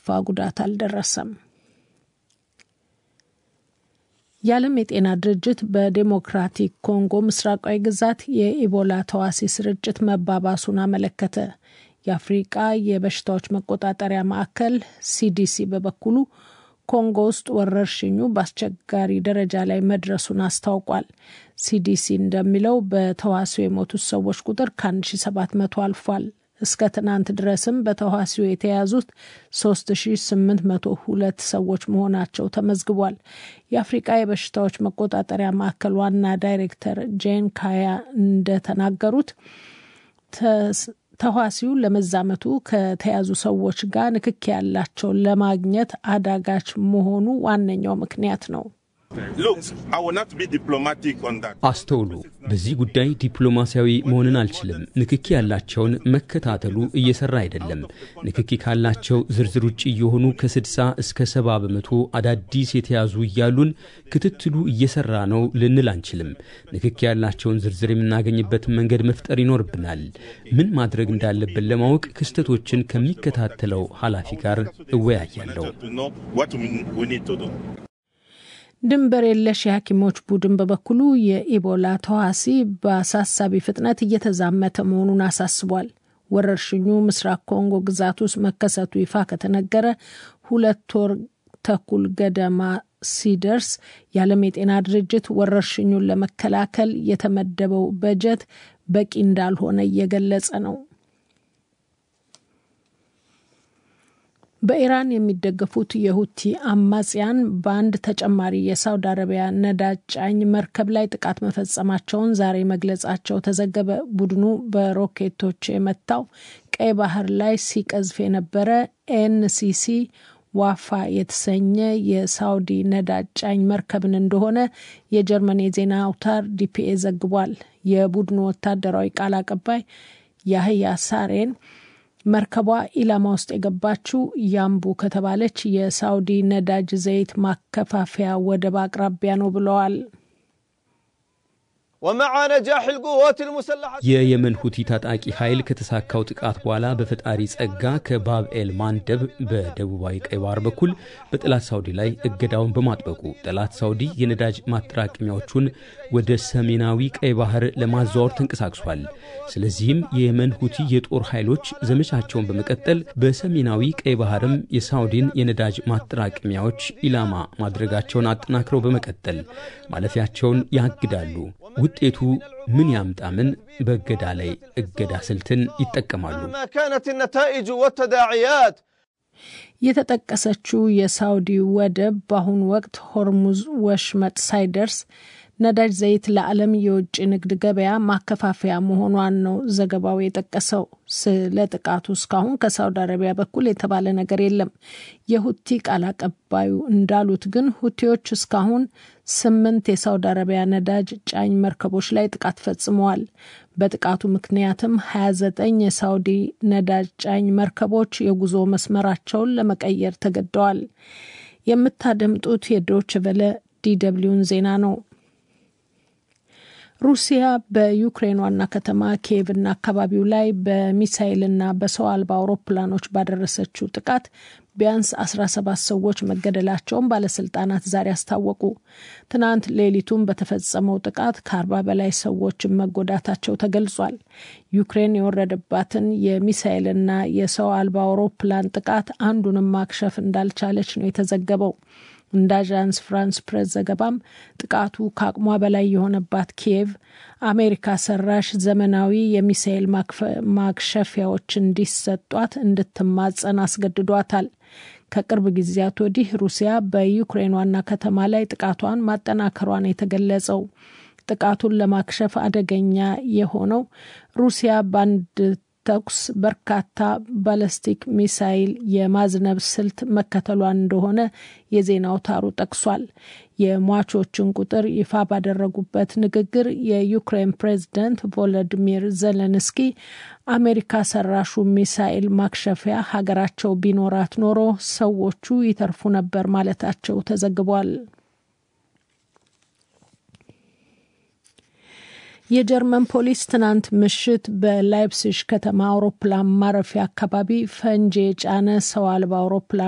ጉዳት አልደረሰም። የዓለም የጤና ድርጅት በዴሞክራቲክ ኮንጎ ምስራቃዊ ግዛት የኢቦላ ተዋሲ ስርጭት መባባሱን አመለከተ። የአፍሪቃ የበሽታዎች መቆጣጠሪያ ማዕከል ሲዲሲ በበኩሉ ኮንጎ ውስጥ ወረርሽኙ በአስቸጋሪ ደረጃ ላይ መድረሱን አስታውቋል። ሲዲሲ እንደሚለው በተዋሲው የሞቱት ሰዎች ቁጥር ከ1700 አልፏል። እስከ ትናንት ድረስም በተዋሲው የተያዙት 3802 ሰዎች መሆናቸው ተመዝግቧል። የአፍሪቃ የበሽታዎች መቆጣጠሪያ ማዕከል ዋና ዳይሬክተር ጄን ካያ እንደተናገሩት ተዋሲው ለመዛመቱ ከተያዙ ሰዎች ጋር ንክኪ ያላቸውን ለማግኘት አዳጋች መሆኑ ዋነኛው ምክንያት ነው። አስተውሉ፣ በዚህ ጉዳይ ዲፕሎማሲያዊ መሆንን አልችልም። ንክኪ ያላቸውን መከታተሉ እየሰራ አይደለም። ንክኪ ካላቸው ዝርዝር ውጭ የሆኑ ከ60 እስከ 70 በመቶ አዳዲስ የተያዙ እያሉን ክትትሉ እየሰራ ነው ልንል አንችልም። ንክኪ ያላቸውን ዝርዝር የምናገኝበትን መንገድ መፍጠር ይኖርብናል። ምን ማድረግ እንዳለብን ለማወቅ ክስተቶችን ከሚከታተለው ኃላፊ ጋር እወያያለሁ። ድንበር የለሽ የሐኪሞች ቡድን በበኩሉ የኢቦላ ተዋሲ በአሳሳቢ ፍጥነት እየተዛመተ መሆኑን አሳስቧል። ወረርሽኙ ምስራቅ ኮንጎ ግዛት ውስጥ መከሰቱ ይፋ ከተነገረ ሁለት ወር ተኩል ገደማ ሲደርስ የዓለም የጤና ድርጅት ወረርሽኙን ለመከላከል የተመደበው በጀት በቂ እንዳልሆነ እየገለጸ ነው። በኢራን የሚደገፉት የሁቲ አማጽያን በአንድ ተጨማሪ የሳውዲ አረቢያ ነዳጅ ጫኝ መርከብ ላይ ጥቃት መፈጸማቸውን ዛሬ መግለጻቸው ተዘገበ። ቡድኑ በሮኬቶች የመታው ቀይ ባህር ላይ ሲቀዝፍ የነበረ ኤንሲሲ ዋፋ የተሰኘ የሳውዲ ነዳጅ ጫኝ መርከብን እንደሆነ የጀርመን የዜና አውታር ዲፒኤ ዘግቧል። የቡድኑ ወታደራዊ ቃል አቀባይ ያህያ ሳሬን መርከቧ ኢላማ ውስጥ የገባችው ያምቡ ከተባለች የሳውዲ ነዳጅ ዘይት ማከፋፈያ ወደብ አቅራቢያ ነው ብለዋል። የየመን ሁቲ ታጣቂ ኃይል ከተሳካው ጥቃት በኋላ በፈጣሪ ጸጋ ከባብ ኤል ማንደብ በደቡባዊ ቀይ ባህር በኩል በጠላት ሳውዲ ላይ እገዳውን በማጥበቁ ጠላት ሳውዲ የነዳጅ ማጠራቀሚያዎቹን ወደ ሰሜናዊ ቀይ ባህር ለማዘዋወር ተንቀሳቅሷል። ስለዚህም የየመን ሁቲ የጦር ኃይሎች ዘመቻቸውን በመቀጠል በሰሜናዊ ቀይ ባህርም የሳውዲን የነዳጅ ማጠራቀሚያዎች ኢላማ ማድረጋቸውን አጠናክረው በመቀጠል ማለፊያቸውን ያግዳሉ። ውጤቱ ምን ያምጣ ምን በእገዳ ላይ እገዳ ስልትን ይጠቀማሉ። የተጠቀሰችው የሳውዲ ወደብ በአሁኑ ወቅት ሆርሙዝ ወሽመጥ ሳይደርስ ነዳጅ ዘይት ለዓለም የውጭ ንግድ ገበያ ማከፋፈያ መሆኗን ነው ዘገባው የጠቀሰው። ስለ ጥቃቱ እስካሁን ከሳውዲ አረቢያ በኩል የተባለ ነገር የለም። የሁቲ ቃል አቀባዩ እንዳሉት ግን ሁቲዎች እስካሁን ስምንት የሳውዲ አረቢያ ነዳጅ ጫኝ መርከቦች ላይ ጥቃት ፈጽመዋል። በጥቃቱ ምክንያትም 29 የሳውዲ ነዳጅ ጫኝ መርከቦች የጉዞ መስመራቸውን ለመቀየር ተገደዋል። የምታደምጡት የዶች ቨለ ዲደብሊውን ዜና ነው። ሩሲያ በዩክሬን ዋና ከተማ ኪየቭና አካባቢው ላይ በሚሳይልና በሰው አልባ አውሮፕላኖች ባደረሰችው ጥቃት ቢያንስ 17 ሰዎች መገደላቸውን ባለስልጣናት ዛሬ አስታወቁ። ትናንት ሌሊቱን በተፈጸመው ጥቃት ከአርባ በላይ ሰዎች መጎዳታቸው ተገልጿል። ዩክሬን የወረደባትን የሚሳይልና የሰው አልባ አውሮፕላን ጥቃት አንዱንም ማክሸፍ እንዳልቻለች ነው የተዘገበው። እንደ አዣንስ ፍራንስ ፕሬስ ዘገባም ጥቃቱ ከአቅሟ በላይ የሆነባት ኪየቭ አሜሪካ ሰራሽ ዘመናዊ የሚሳኤል ማክሸፊያዎች እንዲሰጧት እንድትማጸን አስገድዷታል። ከቅርብ ጊዜያት ወዲህ ሩሲያ በዩክሬን ዋና ከተማ ላይ ጥቃቷን ማጠናከሯን የተገለጸው ጥቃቱን ለማክሸፍ አደገኛ የሆነው ሩሲያ በአንድ ተኩስ በርካታ ባለስቲክ ሚሳይል የማዝነብ ስልት መከተሏን እንደሆነ የዜና አውታሩ ጠቅሷል። የሟቾችን ቁጥር ይፋ ባደረጉበት ንግግር የዩክሬን ፕሬዝደንት ቮሎዲሚር ዘለንስኪ አሜሪካ ሰራሹ ሚሳኤል ማክሸፊያ ሀገራቸው ቢኖራት ኖሮ ሰዎቹ ይተርፉ ነበር ማለታቸው ተዘግቧል። የጀርመን ፖሊስ ትናንት ምሽት በላይፕሲሽ ከተማ አውሮፕላን ማረፊያ አካባቢ ፈንጂ የጫነ ሰው አልባ አውሮፕላን